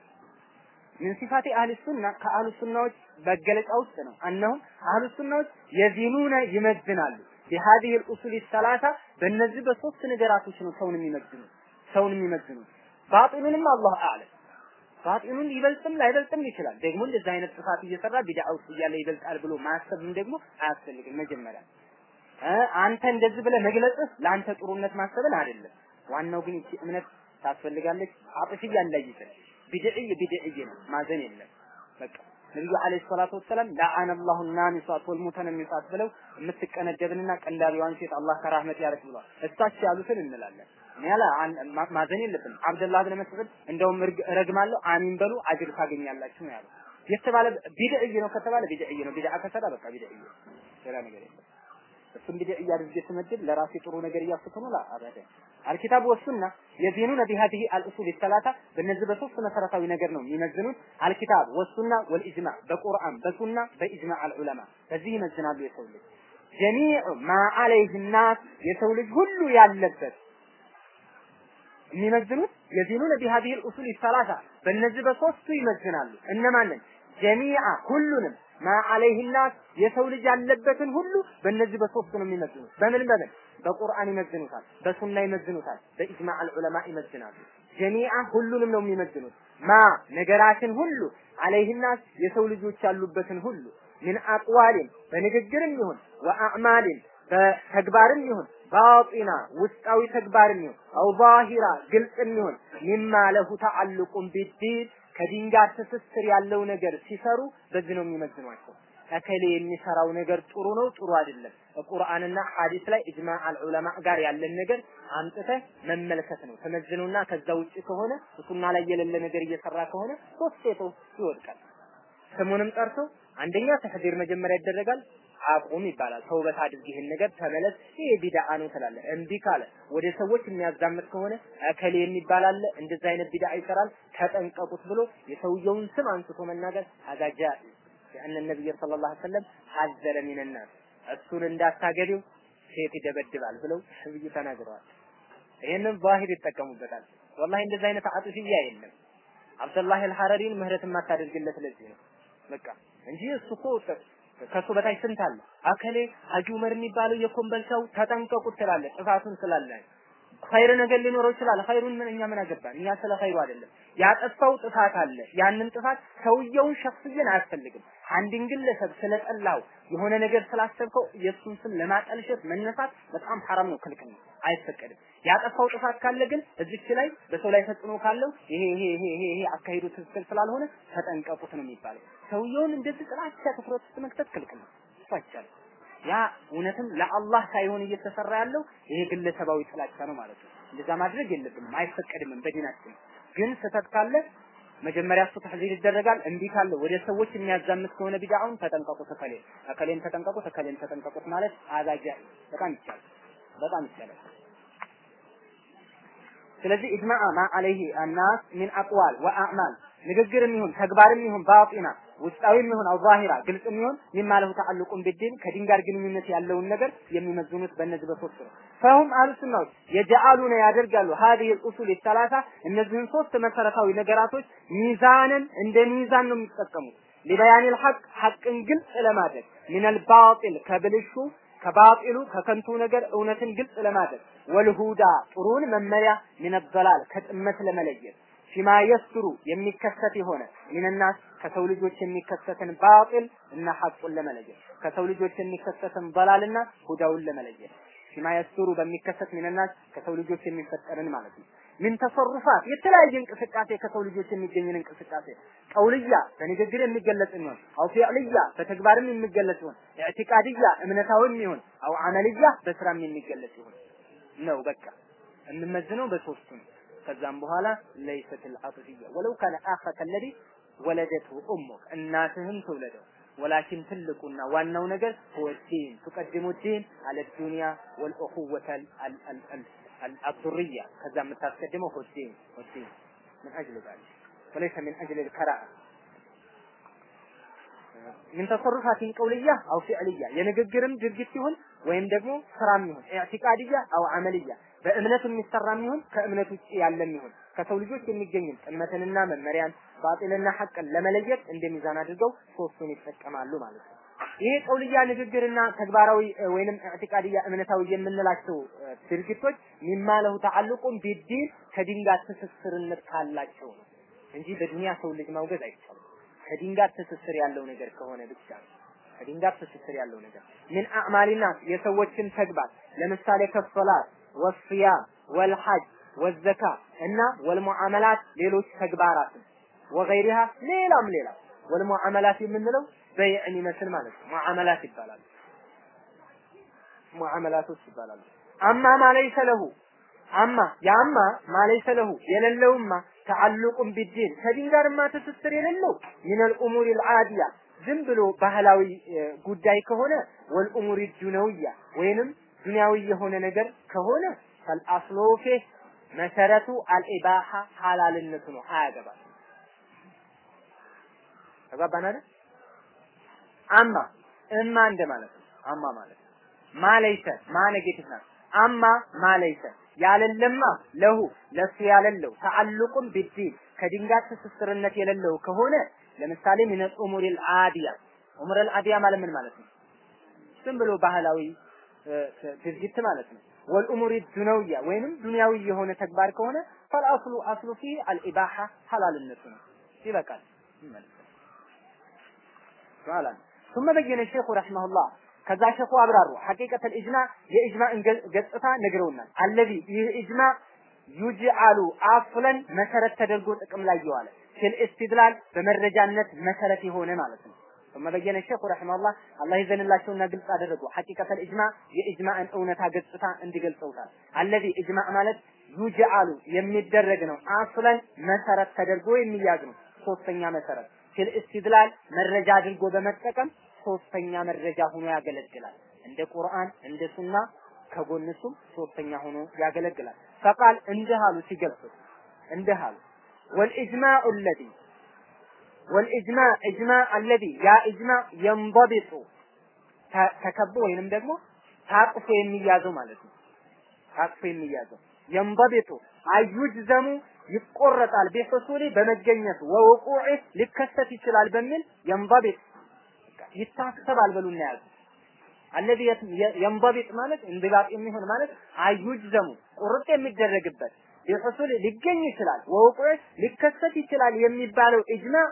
ምን ሲፋቲ አህል ሱና ከአህሉ ሱናዎች መገለጫ ውስጥ ነው። እነሆም አህሉ ሱናዎች የዚኑነ ይመዝናሉ بهذه الأصول الثلاثة በእነዚህ በሶስት ነገራቶች ነው ሰውን የሚመዝኑ ሰውን የሚመዝኑ ባጢኑንም አላህ አዕለም ባጢኑን ይበልጥም ላይበልጥም ይችላል። ደግሞ እንደዚህ አይነት ጥፋት እየሰራ ቢድዓ ውስጥ እያለ ይበልጣል ብሎ ማሰብም ደግሞ አያስፈልግም። መጀመሪያ አንተ እንደዚህ ብለህ መግለጽህ ለአንተ ጥሩነት ማሰብን አይደለም። ዋናው ግን ይቺ እምነት ታስፈልጋለች። አጥፍያ እንዳይዘን ቢድዕይ ቢድዕይ ነው ማዘን የለም በቃ ነብዩ አለይሂ ሰላቱ ወሰለም ለአነ አላሁ ናሚሳት ወልሙተነሚሳት ብለው የምትቀነደብንና ቀንዳቢዋን ሴት አላህ ከራህመት ያርቅ ብሏል። እሳቸው ያሉትን እንላለን። ያላ ማዘን የለብንም። አብደላህ ብን መስዑድ እንደውም ረግማለሁ አሚን በሉ አጅር ታገኛላችሁ ነው ያለው። የተባለ ቢድዕይ ነው ከተባለ ቢድዕይ ነው። ቢድዓ ከሰራ በቃ ቢድዕይ ሌላ ነገር የለም። እሱን ቢድዕ እያደረገ ስመድብ ለራሴ ጥሩ ነገር እያስኩ ነው አበደ አልኪታብ ወሱና የዚኑነ ቢሃዲሂ አልኡሱል ሰላሳ በእነዚህ በሶስት መሰረታዊ ነገር ነው የሚመዝኑት አልኪታብ ወሱና ወልኢጅማዕ በቁርአን በሱና በኢጅማዕ አልዑለማ በዚህ ይመዝናሉ የሰው ልጅ ጀሚዑ ማ አለይህ ናስ የሰው ልጅ ሁሉ ያለበት የሚመዝኑት የዚኑነ ቢሃዲሂ አልኡሱል ሰላሳ በእነዚህ በሶስቱ ይመዝናሉ እነማንን ጀሚዓ ሁሉንም ማ አለይህ ናስ የሰው ልጅ ያለበትን ሁሉ በእነዚህ በሶስቱ ነው የሚመዝኑት በምን በምን በቁርአን ይመዝኑታል በሱና ይመዝኑታል በኢጅማዕ አልዑለማ ይመዝናሉ ጀሚዓ ሁሉንም ነው የሚመዝኑት ማ ነገራትን ሁሉ አለይህ ናስ የሰው ልጆች ያሉበትን ሁሉ ምን አቅዋልን በንግግርም ይሁን ወአዕማልን በተግባርም ይሁን ባጢና ውስጣዊ ተግባርም ይሁን አው ዛሂራ ግልጽም ይሁን ሚማ ለሁ ተዓልቁን ቢዲን ከዲን ጋር ትስስር ያለው ነገር ሲሰሩ በዚህ ነው የሚመዝኗቸው። እከሌ የሚሰራው ነገር ጥሩ ነው ጥሩ አይደለም፣ ቁርአንና ሐዲስ ላይ ኢጅማዕ አልዑለማ ጋር ያለን ነገር አምጥተህ መመልከት ነው ተመዝኑና ከዛ ውጭ ከሆነ ሱና ላይ የሌለ ነገር እየሰራ ከሆነ ሶስት ሴቶች ይወድቃል። ስሙንም ጠርቶ አንደኛ ተህዲር መጀመሪያ ይደረጋል። አቁም ይባላል። ተውበት አድርግ፣ ይህን ነገር ተመለስ፣ ይሄ ቢድዓ ነው ትላለህ። እምቢ ካለ ወደ ሰዎች የሚያዛምት ከሆነ እከሌ የሚባል አለ እንደዛ አይነት ቢድዓ ይሰራል፣ ተጠንቀቁት ብሎ የሰውየውን ስም አንስቶ መናገር አጋጃ የአነ ነብይ ሰለላሁ ዐለይሂ ወሰለም ሐዘረ ሚነናስ እሱን እንዳታገቢው ሴት ይደበድባል ብለው ነብዩ ተናግረዋል። ይሄንን ዛሂር ይጠቀሙበታል። ወላሂ እንደዛ አይነት አጥፊያ የለም። አብደላህ አልሐረሪን ምህረት የማታደርግለት ለዚህ ነው በቃ እንጂ እሱ እኮ ከሱ በታች ስንት አለ? አከሌ ሀጂ ዑመር የሚባለው የኮምበልቻው ተጠንቀቁት ትላለህ። ጥፋቱን ስላለ ኸይር ነገር ሊኖረው ይችላል። ኸይሩን ምን እኛ ምን አገባን? እኛ ስለ ኸይሩ አይደለም። ያጠፋው ጥፋት አለ። ያንን ጥፋት ሰውየውን ሸፍየን አያስፈልግም። አንድን ግለሰብ ስለጠላው የሆነ ነገር ስላሰብከው የእሱን ስም ለማጠልሸት መነሳት በጣም ሐራም ነው፣ ክልክል ነው፣ አይፈቀድም። ያጠፋው ጥፋት ካለ ግን እዚች ላይ በሰው ላይ ተጽዕኖ ካለው ይሄ ይሄ ይሄ ይሄ ይሄ አካሄዱ ትክክል ስላልሆነ ተጠንቀቁት ነው የሚባለው። ሰውየውን እንደዚህ ጥላቻ ትኩረት ውስጥ መክተት ክልክል ነው፣ እሱ አይቻልም። ያ እውነትም ለአላህ ሳይሆን እየተሰራ ያለው ይሄ ግለሰባዊ ጥላቻ ነው ማለት ነው። እንደዛ ማድረግ የለብንም፣ አይፈቀድምም በዲናችን። ግን ስህተት ካለ መጀመሪያ እሱ ተሕዚር ይደረጋል። እምቢ ካለ ወደ ሰዎች የሚያዛምት ከሆነ ቢድዓውን ተጠንቀቁት፣ እከሌ እከሌን ተጠንቀቁት፣ እከሌን ተጠንቀቁት ማለት አዛጃ በጣም ይቻላል፣ በጣም ይቻላል። ስለዚህ ኢጅማዕ ማ አለይሂ አናስ ሚን አቅዋል ወአዕማል ንግግርም ይሁን ተግባርም ይሁን ባጢና ውስጣዊም ይሁን አው ዛሂራ ግልጽም ይሁን ሚማ ለሁ ተዓልቁን ቢዲን ከዲን ጋር ግንኙነት ያለውን ነገር የሚመዝኑት በእነዚህ በሶስት ነው። ፈሁም አህሉ ሱናዎች የጀአሉነ ያደርጋሉ ሀዲህ ኡሱል ሰላሳ እነዚህን ሶስት መሰረታዊ ነገራቶች ሚዛንን እንደ ሚዛን ነው የሚጠቀሙት ሊበያኒል ሐቅ ሐቅን ግልጽ ለማድረግ ሚነል ባጢል ከብልሹ ከባጢሉ ከከንቱ ነገር እውነትን ግልጽ ለማድረግ ወልሁዳ ጥሩን መመሪያ ሚነበላል ከጥመት ለመለየት ፊማ የስሩ የሚከሰት የሆነ ሚንናስ ከሰው ልጆች የሚከሰትን ባጢል እና ሐቁን ለመለየት ከሰው ልጆች የሚከሰትን በላልና ሁዳውን ለመለየት ፊማ የስሩ በሚከሰት ሚንናስ ከሰው ልጆች የሚፈጠርን ማለት ነው። ምን ተሰሩፋት የተለያየ እንቅስቃሴ ከሰው ልጆች የሚገኝን እንቅስቃሴ ቀውልያ በንግግር የሚገለጽ ይሆን አው ፊዕልያ በተግባርም የሚገለጽ ይሆን ኢዕቲቃድያ እምነታዊም ይሆን አው አመልያ በስራም የሚገለጽ ይሆን ነው። በቃ እንመዝነው በሶስቱ ነው። ከዛም በኋላ ለይሰት العطفية ولو كان آخك الذي ولدته أمك እናትህም ትውለደው ወላኪን ትልቁና ዋናው ነገር هو الدين تقدم الدين على الدنيا والأخوة الذرية ከዛ የምታስቀድመው هو الدين والدين من أجل ذلك وليس من أجل الكراهة ምን ተሰሩፋቲን ቀውልያ አው ፊዕልያ የንግግርም ድርጊት ሲሆን ወይም ደግሞ ስራም ይሁን ኢዕቲቃድያ አው አመልያ በእምነት የሚሰራም ይሁን ከእምነት ውጭ ያለም ይሁን ከሰው ልጆች የሚገኝን ጥመትንና መመሪያን ባጢልና ሐቅን ለመለየት እንደ ሚዛን አድርገው ሶስቱን ይጠቀማሉ ማለት ነው። ይሄ ቀውልያ ንግግርና ተግባራዊ ወይንም ኢዕቲቃድያ እምነታዊ የምንላቸው ድርጊቶች ሚማ ለሁ ተዓልቁን ቢዲን ከዲን ጋር ትስስርነት ካላቸው ነው እንጂ በዱንያ ሰው ልጅ ማውገዝ አይቻልም። ከዲን ጋር ትስስር ያለው ነገር ከሆነ ብቻ ነው። ከዲን ጋር ትስስር ያለው ነገር ምን አዕማሊና የሰዎችን ተግባር ለምሳሌ ከሶላት ወስያም ወልሐጅ ወዘካ እና ወልሙዓመላት ሌሎች ተግባራት ወገይሪሃ ሌላም ሌላ ወልሙዓመላት የምንለው በይዕን ይመስል ማለት ነው። ሙዓመላት ይባላሉ። ሙዓመላቶች ይባላሉ። አማ ማለይሰ ለሁ አማ ያማ ማለይሰ ለሁ የሌለውማ ተዓልቁም ቢዲን ከዲን ጋርማ ትስስር የሌለው ሚነል ኡሙር አልዓዲያ ዝም ብሎ ባህላዊ ጉዳይ ከሆነ ወልኡሙሪ ዱነውያ ወይንም ዱንያዊ የሆነ ነገር ከሆነ ፈልአስሉ ፊህ መሰረቱ አልኢባሃ ሐላልነቱ ነው። አያገባም። ተግባባን አይደል? አማ እማ እንደማለት ነው። አማ ማለት ነው። ማለይሰ ማ ኔጌቲቭ ናት። አማ ማለይሰ ያለለማ ለሁ ለሱ ያለለው ተዓልቁም ቢዲን ከዲን ጋር ትስስርነት የሌለው ከሆነ ለምሳሌ ምን ኡሙር አልአዲያ ኡሙር አልአዲያ ማለት ምን ማለት ነው? ዝም ብሎ ባህላዊ ድርጊት ማለት ነው። ወልኡሙር ዱነውያ ወይንም ዱንያዊ የሆነ ተግባር ከሆነ ፈልአስሉ አስሉ ፊ አልኢባሃ ሐላልነቱ ነው። ይበቃል። ማለት ثم በየነ ሼኹ ረሂመሁላህ ከዛ ሸኹ አብራሩ ሐቂቀተል ኢጅማዕ የኢጅማዕን ገጽታ ነግረውናል። አለዚ ይህ ኢጅማዕ ዩጅአሉ አፍለን መሰረት ተደርጎ ጥቅም ላይ የዋለ ፊል ኢስቲድላል በመረጃነት መሰረት የሆነ ማለት ነው። ثم በየነ ሸኹ ረሂመሁላህ አላህ ይዘንላቸውና ግልጽ አደረጉ። ሐቂቀተል ኢጅማዕ የኢጅማዕን እውነታ ገጽታ እንዲገልጸውታል። አለዚ ኢጅማዕ ማለት ዩጅአሉ የሚደረግ ነው። አፍለን መሰረት ተደርጎ የሚያዝ ነው። ሶስተኛ መሰረት ፊል ኢስቲድላል መረጃ አድርጎ በመጠቀም ሶስተኛ መረጃ ሆኖ ያገለግላል። እንደ ቁርአን እንደ ሱና ከጎንሱም ሶስተኛ ሆኖ ያገለግላል። ፈቃል እንዲህ አሉ ሲገልጹ እንዲህ አሉ ወልኢጅማዕ አለዚ ወልኢጅማዕ ኢጅማዕ አለዚ ያ ኢጅማዕ የንበቢጡ ተከቦ ወይንም ደግሞ ታቅፎ የሚያዘው ማለት ነው። ታቅፎ የሚያዘው የንበቢጡ አዩጅዘሙ ይቆረጣል ቢሑሱሊ በመገኘቱ ወውቁዕ ሊከሰት ይችላል በሚል የንበቢጥ ይታሰባል በሉና ያዙ። አለዚ የንበቢጥ ማለት እንድባጥ የሚሆን ማለት አዩጅዘሙ ቁርጥ የሚደረግበት ቢሑሱል ሊገኝ ይችላል ወውቁዕ ሊከሰት ይችላል የሚባለው ኢጅማዕ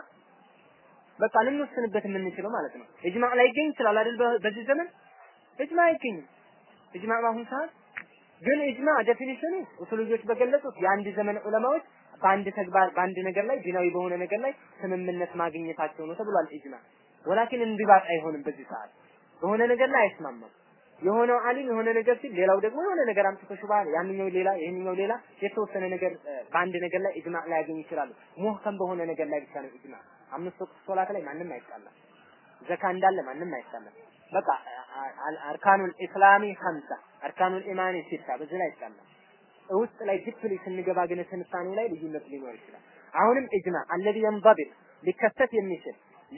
በቃ ልንወስንበት የምንችለው ማለት ነው። ኢጅማዕ ላይ ይገኝ ይችላል አይደል? በዚህ ዘመን ኢጅማዕ አይገኝም። ኢጅማዕ በአሁኑ ሰዓት ግን ኢጅማዕ ዴፊኒሽኑ ኡሱልዮች በገለጹት የአንድ ዘመን ዑለማዎች በአንድ ተግባር በአንድ ነገር ላይ ዲናዊ በሆነ ነገር ላይ ስምምነት ማግኘታቸው ነው ተብሏል። ኢጅማዕ ወላኪን እንዲባጥ አይሆንም። በዚህ ሰዓት በሆነ ነገር ላይ አይስማማም። የሆነው አሊም የሆነ ነገር ሲል ሌላው ደግሞ የሆነ ነገር አምጥቶ ሹባ ያንኛው ሌላ ይሄንኛው ሌላ የተወሰነ ነገር በአንድ ነገር ላይ ኢጅማዕ ላይ ያገኝ ይችላሉ። ሙህከም በሆነ ነገር ላይ ብቻ ነው ኢጅማዕ። አምስት ወቅት ሶላት ላይ ማንም አይጣላም። ዘካ እንዳለ ማንም አይጣላም። በቃ አርካኑል ኢስላሚ ሀምሳ አርካኑል ኢማኒ ሲታ በዚህ ላይ አይጣላም። ውስጥ ላይ ዲፕሊ ስንገባ ግን ትንታኔው ላይ ልዩነት ሊኖር ይችላል። አሁንም ኢጅማዕ አለዚ የንበቢጥ ሊከሰት የሚችል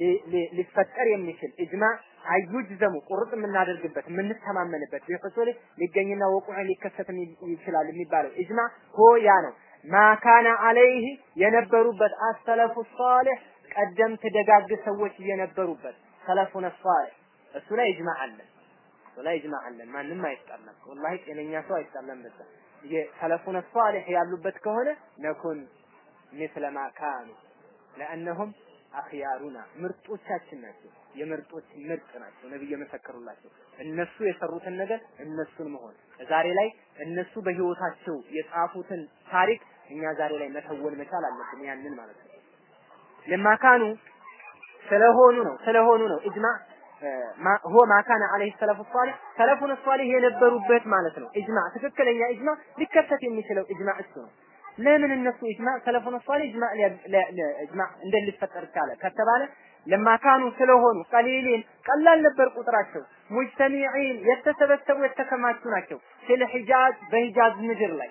ሊፈጠር የሚችል ኢጅማዕ አዩጅዘሙ ቁርጥ የምናደርግበት የምንተማመንበት ቢሑሱል ሊገኝና ወቁዕ ሊከሰት ይችላል የሚባለው ኢጅማዕ ሆ ያ ነው ማካነ አለይህ የነበሩበት አሰለፉ ሷሊህ ቀደምት ደጋግ ሰዎች የነበሩበት ሰለፉነ ሷሊህ እሱ ላይ ኢጅማዕ አለ እሱ ላይ ኢጅማዕ አለን ማንም አይጣላም ወላሂ ጤነኛ ሰው አይጣላም በዛ የሰለፉነ ሷሊህ ያሉበት ከሆነ ነኩን ምስለ ማ ካኑ ለአነሁም አኽያሩና ምርጦቻችን ናቸው። የምርጦች ምርጥ ናቸው። ነብይ የመሰከሩላቸው እነሱ የሰሩትን ነገር እነሱን መሆን ዛሬ ላይ እነሱ በህይወታቸው የጻፉትን ታሪክ እኛ ዛሬ ላይ መተወን መቻል አለብን። ያንን ማለት ነው። ለማካኑ ስለሆኑ ነው ስለሆኑ ነው ኢጅማዕ ሆ ማካነ አለይሂ ሰለፉ ሷሊህ ሰለፉን ሷሊህ የነበሩበት ማለት ነው። ኢጅማዕ ትክክለኛ ኢጅማዕ ሊከሰት የሚችለው ኢጅማዕ እሱ ነው። ለምን እነሱ ኢጅማዕ ሰለፉን ሷሊህ ኢጅማዕ ኢጅማዕ እንደ ሊፈጠር ቻለ ከተባለ ለማካኑ ስለሆኑ ቀሊሊን ቀላል ነበር ቁጥራቸው ሙጅተሚዒን የተሰበሰቡ የተከማቹ ናቸው ስለ ሂጃዝ በሂጃዝ ምድር ላይ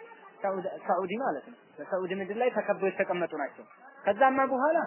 ሳዑዲ ማለት ነው በሳዑዲ ምድር ላይ ተከበው የተቀመጡ ናቸው ከዛማ በኋላ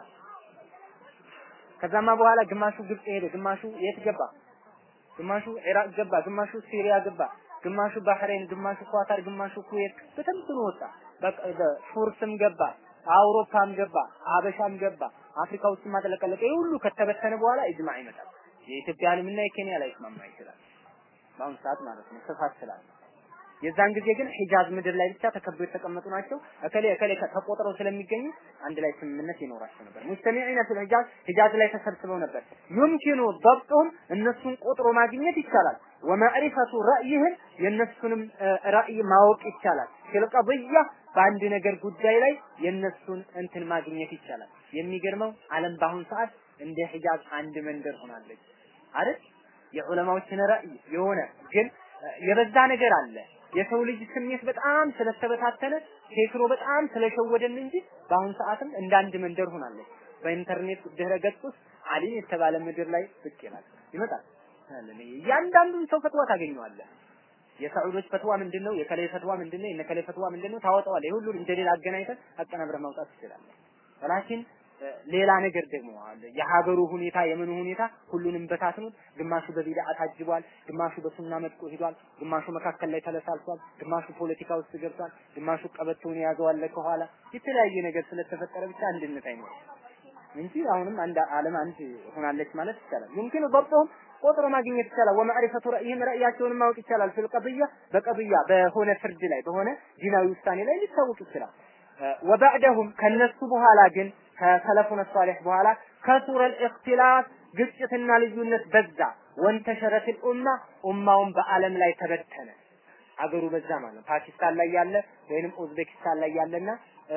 ከዛማ በኋላ ግማሹ ግብጽ ሄደ ግማሹ የት ገባ ግማሹ ኢራቅ ገባ ግማሹ ሲሪያ ገባ ግማሹ ባህሬን ግማሹ ኳታር ግማሹ ኩዌት በተምትኑ ወጣ ፉርስም ገባ አውሮፓም ገባ አበሻም ገባ አፍሪካ ውስጥ ማጥለቀለቀ ሁሉ ከተበተነ በኋላ ኢጅማዕ ይመጣል። የኢትዮጵያ ዓለምና የኬንያ ላይ ይስማማ ይችላል። በአሁኑ ሰዓት ማለት ነው ስፋት ስላለ የዛን ጊዜ ግን ሂጃዝ ምድር ላይ ብቻ ተከበው የተቀመጡ ናቸው። እከሌ እከሌ ተቆጥረው ስለሚገኙ አንድ ላይ ስምምነት ይኖራቸው ነበር። ሙስተሚዒነ ፊል ሂጃዝ ሂጃዝ ላይ ተሰብስበው ነበር። ዩምኪኑ ضبطهم እነሱን ቆጥሮ ማግኘት ይቻላል። ወማዕሪፈቱ ረእይህን የእነሱንም ራእይ ማወቅ ይቻላል። ፊል ቀضያ በአንድ ነገር ጉዳይ ላይ የእነሱን እንትን ማግኘት ይቻላል። የሚገርመው ዓለም በአሁን ሰዓት እንደ ሂጃዝ አንድ መንደር ሆናለች አይደል? የዑለማዎችን ራእይ የሆነ ግን የበዛ ነገር አለ። የሰው ልጅ ስሜት በጣም ስለተበታተነ ቴክኖ በጣም ስለሸወደን እንጂ በአሁን ሰዓትም እንደ አንድ መንደር ሆናለች። በኢንተርኔት ድህረ ገጽ ውስጥ አሊም የተባለ ምድር ላይ ብቅ ይላል ይመጣል። እያንዳንዱን ሰው ፈትዋ ታገኘዋለህ። የሳዑዶች ፈትዋ ምንድነው? የከላይ ፈትዋ ምንድነው? የነከላይ ፈትዋ ምንድነው? ታወጣዋለህ። የሁሉን እንደሌላ አገናኝተህ አቀናብረህ ማውጣት ትችላለህ። ወላኪን ሌላ ነገር ደግሞ አለ። የሀገሩ ሁኔታ የምኑ ሁኔታ ሁሉንም በታትኑት። ግማሹ በቢድዓ ታጅቧል፣ ግማሹ በሱና መጥቆ ሂዷል፣ ግማሹ መካከል ላይ ተለሳልሷል፣ ግማሹ ፖለቲካ ውስጥ ገብቷል፣ ግማሹ ቀበቶውን የያዘዋል ከኋላ የተለያየ ነገር ስለተፈጠረ ብቻ አንድነት አይኖርም እንጂ አሁንም አንድ ዓለም አንድ ሆናለች ማለት ይቻላል። يمكن ضبطهم ቆጥሮ ማግኘት ይቻላል። ወማዕሪፈቱ ረእይህም ረእያቸውን ማወቅ ይቻላል። ፊል ቀብያ በቀብያ በሆነ ፍርድ ላይ በሆነ ዲናዊ ውሳኔ ላይ ሊታወቅ ይችላል። ወባዕደሁም ከነሱ በኋላ ግን ከሰለፉነ ሷሊህ በኋላ ከሱረል ኢኽቲላፍ ግጭትና ልዩነት በዛ። ወንተሸረት ኡማ ኡማውን በአለም ላይ ተበተነ። አገሩ በዛ ማለት ነው። ፓኪስታን ላይ ያለ ወይንም ኡዝቤኪስታን ላይ ያለና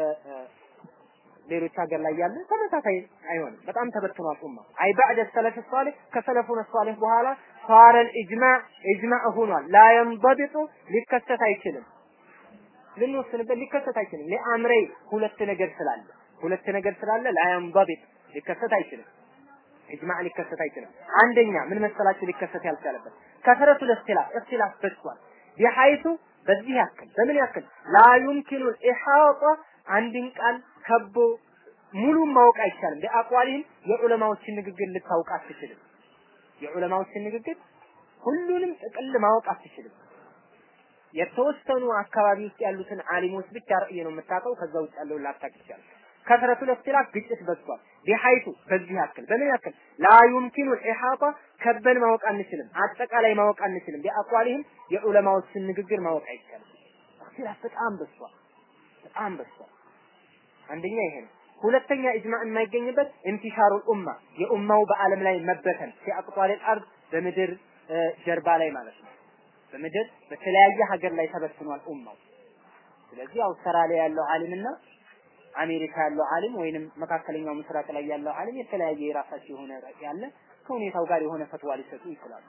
ሌሎች ሀገር ላይ ያለ ተመሳሳይ አይሆንም። በጣም ተበትኗል ኡማ። አይ ባዕደ ሰለፍ ሷሊህ ከሰለፉነ ሷሊህ በኋላ ሷረል ኢጅማዕ ኢጅማዕ ሆኗል። ላ የንበቢጡ ሊከሰት አይችልም። ልንወስንበት ሊከሰት አይችልም። ለአምረይ ሁለት ነገር ስላለ ሁለት ነገር ስላለ ላያንበቢጥ ሊከሰት አይችልም። ኢጅማዕ ሊከሰት አይችልም። አንደኛ ምን መሰላችሁ ሊከሰት ያልቻለበት ከሰረቱ ለእክትላፍ እክትላፍ በዝቷል። ቢሐይቱ በዚህ ያክል በምን ያክል ላ ዩምኪኑ ኢሓጣ አንድን ቃል ከቦ ሙሉን ማወቅ አይቻልም። ቢአቋሊህም የዑለማዎችን ንግግር ልታውቅ አትችልም። የዑለማዎችን ንግግር ሁሉንም ጥቅል ማወቅ አትችልም። የተወሰኑ አካባቢ ውስጥ ያሉትን አሊሞች ብቻ ራእይ ነው የምታውቀው። ከዛ ውጭ ያለውን ላታውቅ ይችላል። ከስረቱ ለእክትላፍ ግጭት በዝቷል። ቢሐይቱ በዚህ ያክል በምን ያክል ላ ዩምኪኑ ኢሓጣ ከበን ማወቅ አንችልም። አጠቃላይ ማወቅ አንችልም። ቢአቋሊህም የዑለማዎችን ንግግር ማወቅ አይቻልም። እክትላፍ በጣም በዝቷል። በጣም በዝቷል። አንደኛ ይሄ ነው። ሁለተኛ ኢጅማዕ የማይገኝበት ኢንቲሻሩል ኡማ የኡማው በአለም ላይ መበተን ሲአቅጧል አርድ በምድር ጀርባ ላይ ማለት ነው። በምድር በተለያየ ሀገር ላይ ተበትኗል ኡማው። ስለዚህ አውስትራሊያ ያለው ዓሊምና አሜሪካ ያለው ዓሊም ወይንም መካከለኛው ምስራቅ ላይ ያለው ዓሊም የተለያየ የራሳቸው የሆነ ያለ ከሁኔታው ጋር የሆነ ፈትዋ ሊሰጡ ይችላሉ።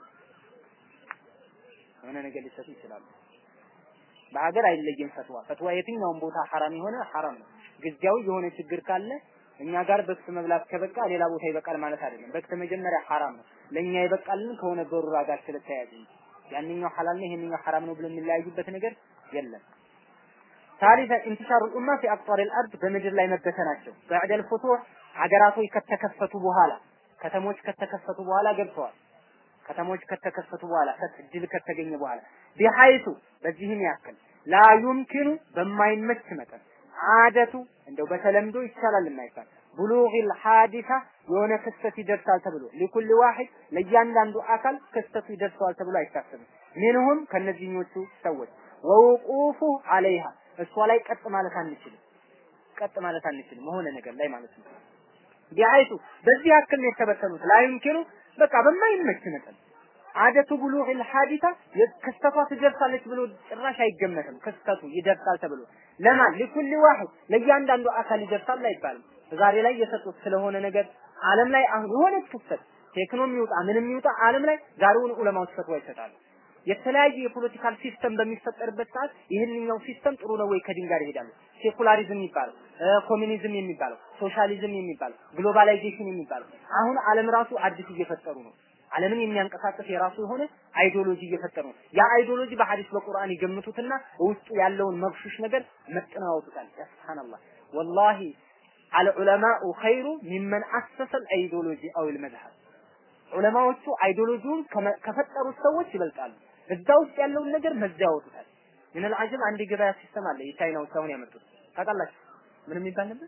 የሆነ ነገር ሊሰጡ ይችላሉ። በሀገር አይለይም ፈትዋ። ፈትዋ የትኛውም ቦታ ሐራም የሆነ ሐራም ነው። ጊዜያዊ የሆነ ችግር ካለ እኛ ጋር በክት መብላት ከበቃ ሌላ ቦታ ይበቃል ማለት አይደለም። በክት መጀመሪያ ሐራም ነው። ለኛ ይበቃልን ከሆነ በሩራ ጋር ስለተያያዘ ያንኛው ሐላል ነው ይሄንኛው ሐራም ነው ብሎ የሚለያዩበት ነገር የለም። ثالثا انتشار الأمة في أقطار الأرض በምድር ላይ መበተናቸው بعد الفتوح ሀገራቶች ከተከፈቱ በኋላ ከተሞች ከተከፈቱ በኋላ ገብተዋል። ከተሞች ከተከፈቱ በኋላ ድል ከተገኘ በኋላ ቢሐይቱ በዚህም ያክል ላ ዩምኪኑ በማይመች መጠን አደቱ እንደው በተለምዶ ይቻላል የማይባል ብሉጊል ሐዲሳ የሆነ ክስተት ይደርሳል ተብሎ ሊኩል ዋሂድ ለእያንዳንዱ አካል ክስተቱ ይደርሰዋል ተብሎ አይታሰብም። ሚንሁም ከነዚህኞቹ ሰዎች ወውቁፉ አለይሃ እሷ ላይ ቀጥ ማለት አንችልም። ቀጥ ማለት አንችልም መሆነ ነገር ላይ ማለት ነው። ቢአይቱ በዚህ ያክል ነው የተበተኑት። ላ ዩምኪኑ በቃ በማይመች መጠን አደቱ ብሉግል ሐዲታ ክስተቷ ትደርሳለች ብሎ ጭራሽ አይገመትም። ክስተቱ ይደርሳል ተብሎ ለማን ሊኩል ዋሂድ ለእያንዳንዱ አካል ይደርሳል አይባልም። ዛሬ ላይ የሰጡት ስለሆነ ነገር ዓለም ላይ አሁን የሆነ ክስተት ቴክኖ የሚውጣ ምንም የሚውጣ ዓለም ላይ ዛሬውን ዑለማዎች ፈትዋ ይሰጣሉ። የተለያየ የፖለቲካል ሲስተም በሚፈጠርበት ሰዓት ይህንኛው ሲስተም ጥሩ ነው ወይ ከዲን ጋር ይሄዳሉ። ሴኩላሪዝም የሚባለው ኮሚኒዝም የሚባለው ሶሻሊዝም የሚባለው ግሎባላይዜሽን የሚባለው አሁን ዓለም ራሱ አዲስ እየፈጠሩ ነው። ዓለምን የሚያንቀሳቅስ የራሱ የሆነ አይዲዮሎጂ እየፈጠሩ ነው። ያ አይዲዮሎጂ በሐዲስ በቁርአን ይገምቱትና ውስጡ ያለውን መግሹሽ ነገር መጥነው ያወጡታል። ያ ሱብሃንአላህ ወላሂ አልዑለማኡ ኸይሩ ሚመን አሰሰል አይዲዮሎጂ አው ልመዝሀብ ዑለማዎቹ አይዲዮሎጂውን ከፈጠሩት ሰዎች ይበልጣሉ። እዛ ውስጥ ያለውን ነገር መዚያ ያወጡታል። ምን አልዓጀብ አንድ የገበያ ሲስተም አለ። የቻይናዎች አሁን ያመጡት ታውቃላችሁ? ምን የሚባል ነበር?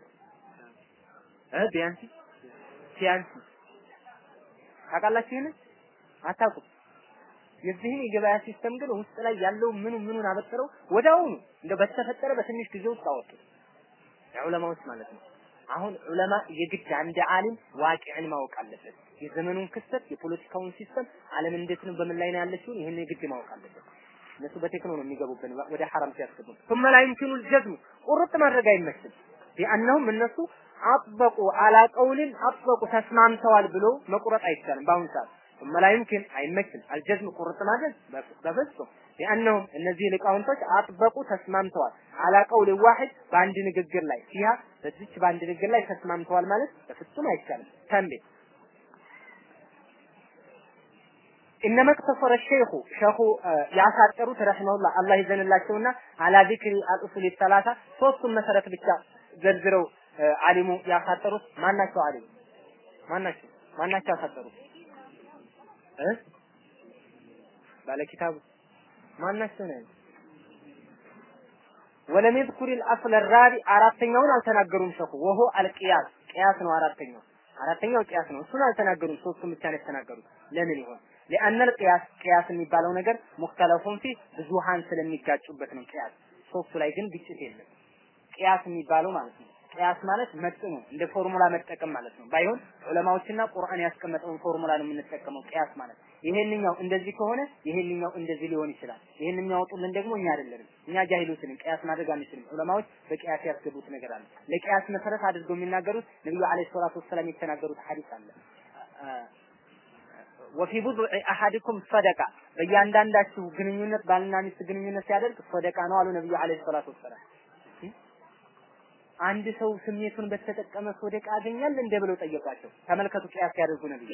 እ ቢያንሲ ሲያንሲ ታውቃላችሁ? ይሄን አታውቁም? የዚህን የገበያ ሲስተም ግን ውስጥ ላይ ያለው ምኑ ምኑን አበጥረው ወዳውኑ እንደ በተፈጠረ በትንሽ ጊዜ ውስጥ አወጡት። ዑለማዎች ማለት ነው። አሁን ዑለማ የግድ አንድ ዓሊም ዋቂዕን ማወቅ አለበት። የዘመኑን ክስተት፣ የፖለቲካውን ሲስተም ዓለም እንዴት ነው፣ በምን ላይ ነው ያለችው፣ ይህን የግድ ማወቅ አለበት። እነሱ በቴክኖ ነው የሚገቡብን ወደ ሐራም ሲያስገቡ። ثم لا يمكن الجزم ቁርጥ ማድረግ አይመችም። ቢአነሁም እነሱ አጥበቁ አላ ቀውልን አጥበቁ ተስማምተዋል ብሎ መቁረጥ አይቻልም በአሁን ሰዓት ثم لا يمكن አይመችም አልጀዝም ቁርጥ ማድረግ በፍጹም ሊአነሁም እነዚህ ሊቃውንቶች አጥበቁ ተስማምተዋል አላ ቀውል ዋሂድ በአንድ ንግግር ላይ ሲያ በዚች በአንድ ንግግር ላይ ተስማምተዋል ማለት በፍጹም አይቻልም ተንቤ ኢነማ እቅተሰረ ሸይኹ ሸኹ ያሳጠሩት ረሂመሁላህ አላህ ይዘንላቸውና አላ ዚክሪ አልኡሱል ሰላሳ ሶስቱን መሰረት ብቻ ዘርዝረው አሊሙ ያሳጠሩት ማናቸው? አሊሙ ማናቸው? ማናቸው ያሳጠሩት እ ባለ ኪታቡ ማናቸው ነው? ወለም የዝኩር الأصل الرابع አራተኛውን አልተናገሩም ሸኹ ወሆ አልቂያስ ቂያስ ነው አራተኛው አራተኛው ቂያስ ነው እሱን አልተናገሩም ሶስቱን ብቻ ነው የተናገሩት ለምን ይሆን لأن القياس قياس የሚባለው ነገር ሙክተለፉን ፊ ብዙሃን ስለሚጋጩበት ነው ቂያስ ሶስቱ ላይ ግን ግጭት የለም ቂያስ የሚባለው ማለት ነው ቅያስ ማለት መጥኑ እንደ ፎርሙላ መጠቀም ማለት ነው። ባይሆን ዑለማዎችና ቁርአን ያስቀመጠውን ፎርሙላ ነው የምንጠቀመው ቅያስ ማለት። ይሄንኛው እንደዚህ ከሆነ ይሄንኛው እንደዚህ ሊሆን ይችላል። ይሄን የሚያወጡልን ደግሞ እኛ አይደለንም። እኛ ጃሂሎችንም ቅያስ ማድረግ አንችልም። ዑለማዎች በቅያስ ያስገቡት ነገር አለ። ለቅያስ መሰረት አድርገው የሚናገሩት ነብዩ አለይሂ ሰላቱ ወሰላም የተናገሩት ሐዲስ አለ። ወፊ ቡድዕ አሐድኩም ሰደቃ በእያንዳንዳችሁ ግንኙነት ባልና ሚስት ግንኙነት ሲያደርግ ሰደቃ ነው አሉ ነብዩ አለይሂ ሰላቱ ወሰላም። አንድ ሰው ስሜቱን በተጠቀመ ሶደቃ ያገኛል እንደ ብለው ጠየቋቸው። ተመልከቱ ቅያስ ያደርጉ ነብዩ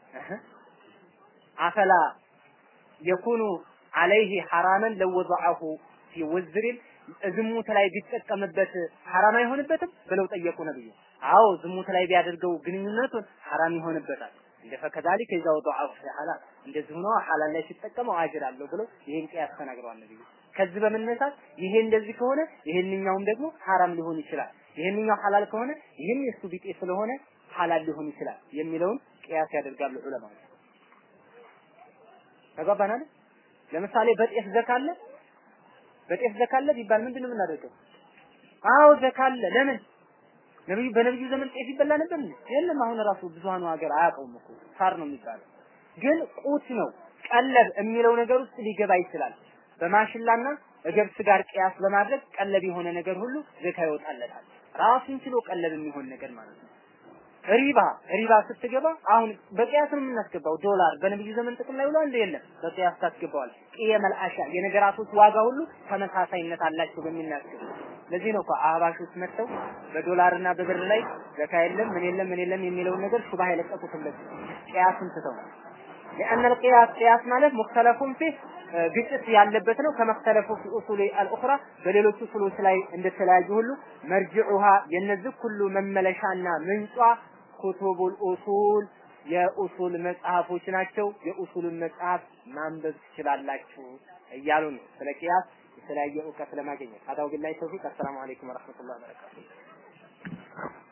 አፈላ የኩኑ አለይህ ሐራመን ለወضعه ፊ ወዝሪን ዝሙት ላይ ቢጠቀምበት ሐራም አይሆንበትም ብለው ጠየቁ ነብዩ። አዎ ዝሙት ላይ ቢያደርገው ግንኙነቱን ሐራም ይሆንበታል። እንደ ፈከዛሊከ ኢዛ ወضعه ፊ ሐላል እንደዚህ ሆኖ ሐላል ላይ ሲጠቀመው አጅር አለው ብለው ይሄን ቅያስ ተናግረዋል ነብዩ። ከዚህ በመነሳት ይሄ እንደዚህ ከሆነ ይሄንኛውም ደግሞ ሐራም ሊሆን ይችላል። ይሄንኛው ሐላል ከሆነ ይህም የሱ ቢጤ ስለሆነ ሐላል ሊሆን ይችላል የሚለውን ቅያስ ያደርጋሉ ዑለማዎች። ተግባባናል? ለምሳሌ በጤፍ ዘካለ በጤፍ ዘካለ ቢባል ምንድን ነው የምናደርገው? አዎ ዘካለ ለምን ነብዩ በነብዩ ዘመን ጤፍ ይበላ ነበር እንዴ? የለም። አሁን ራሱ ብዙሃኑ ሀገር አያውቀውም እኮ ሳር ነው የሚባለው። ግን ቁት ነው ቀለብ የሚለው ነገር ውስጥ ሊገባ ይችላል። በማሽላና ገብስ ጋር ቅያስ በማድረግ ቀለብ የሆነ ነገር ሁሉ ዘካ ይወጣለታል። ራሱን ችሎ ቀለብ የሚሆን ነገር ማለት ነው። ሪባ ሪባ ስትገባ አሁን በቅያስ ነው የምናስገባው። ዶላር በነብዩ ዘመን ጥቅም ላይ ውሏል የለም? በቅያስ ታስገባዋል። ቅየመል አሻ የነገራቶች ዋጋ ሁሉ ተመሳሳይነት አላቸው በሚናገሩ ለዚህ ነው እኮ አህባሾች መጥተው በዶላርና በብር ላይ ዘካ የለም ምን የለም ምን የለም የሚለውን ነገር ሹባህ የለቀቁት እንደዚህ ቅያስን ትተው ነው። لأن القياس قياس ማለት مختلف فيه ግጭት ያለበት ነው ከመክተለፉ ፊ ኡሱሊ አልኡኽራ በሌሎች ኡሱሎች ላይ እንደተለያዩ ሁሉ መርጅዑሃ የነዚህ ሁሉ መመለሻና ምንጯ ኩቱቡል ኡሱል የኡሱል መጽሐፎች ናቸው። የኡሱልን መጽሐፍ ማንበብ ትችላላችሁ እያሉ ነው። ስለ ቂያስ የተለያየ እውቀት ለማግኘት አዳው ቢላሂ ተውፊቅ። አሰላሙ አለይኩም ወረህመቱላሂ ወበረካቱ።